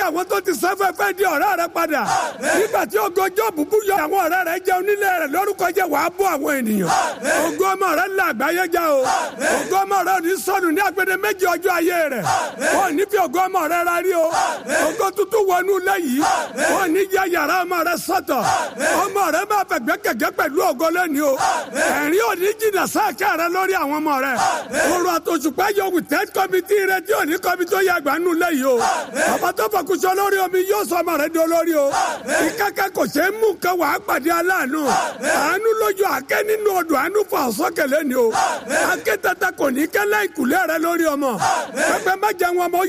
àwọn tó ti sẹ́fẹ́fẹ́ di ọ̀rẹ́ rẹ padà nígbà tí ògo jọ́ọ̀bù bú yọ àwọn ọ̀rẹ́ rẹ jẹun nílé rẹ lórúkọ jẹ́ wàá bọ́ àwọn ènìyàn ògo ọmọ rẹ là àgbáyé já o ògo ọmọ rẹ ò ní sọnù ní agbede méjì ọjọ́ ayé rẹ wọn ò ní fi ògo ọmọ rẹ ra rí o ògo tuntun wọnú ilé yìí wọn ò ní yẹ yàrá ọmọ rẹ sọ́tọ̀ ọmọ rẹ máa fẹ̀gbẹ́ kẹ̀kẹ́ pẹ̀lú ògo lẹ́ni o ẹ̀rín ò ní jìnnà sáàkẹ́ rẹ lórí àwọn ọmọ rẹ òrùn àtòṣùpá yọ wìtẹ́ kọ́mítì rẹ tí ò ní kọ́mítì ó yẹ àgbà nù lẹ́ yìí o bàbá tó fọkùsọ lórí omi yóò sọ ọmọ rẹ di olórí o ìkẹ́kẹ́ kò ṣe é mú nǹkan wàá pàdé aláàánú àánú lójú àkẹ́ nínú odò àánú fọ àsọkẹlẹ ni o àkẹ́ tata kò ní kẹ́lẹ́ ìkùlẹ̀ rẹ lórí ọmọ pẹpẹ má jẹun ọmọ